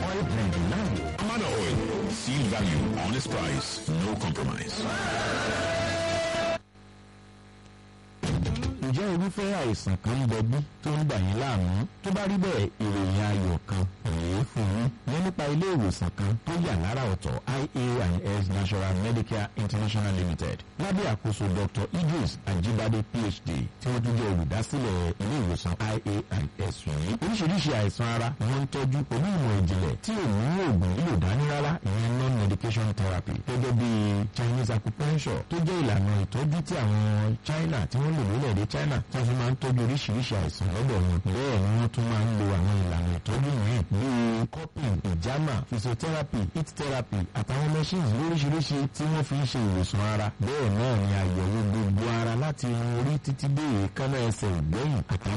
oil blend láàyò. Amana Oil. Seal value, honest price, no compromise. ǹjẹ́ irúfẹ́ àìsàn kan ń bẹ bí tó ń dà yín láàmú tó bá rí bẹ́ẹ̀ ìròyìn ayọ̀ kan rèé fún yín ní nípa ilé ìwòsàn kan tó yà lára ọ̀tọ̀ ia&s National Medicare International Limited lábẹ́ àkóso Dr. Idris Ajibade PhD tí wọ́n tún jẹ́ olùdásílẹ̀ ilé ìwòsàn ia&s yìí oríṣiríṣi àìsàn ara ni wọ́n ń tọ́jú pẹ̀lú ìmọ̀ ìjìnlẹ̀ tí ò mú oògùn lílò dání rárá ìyẹn non-medication therapy gẹ́gẹ́ bí Chinese acupuncture tó jẹ́ ìlànà ìtọ́jú tí àwọn China tí wọ́n lò lórílẹ̀‐èdè China tí wọ́n fi máa ń tọ́jú oríṣiríṣi àìsàn lọ́dọ̀ wọn bẹ́ẹ̀ ni wọ́n tún máa ń lo àwọn ìlànà ìtọ́jú mìíràn bíi cupping ìjàmà physiotherapy heat therapy àtàwọn machines lóríṣiríṣi tí wọ́n fi ń ṣe ìwòsàn ara bẹ́ẹ̀ náà ni àyẹ̀wò gbogbo ara láti irun orí títí dé èékánná ẹsẹ̀ ìgbẹ́yìn àtàwọn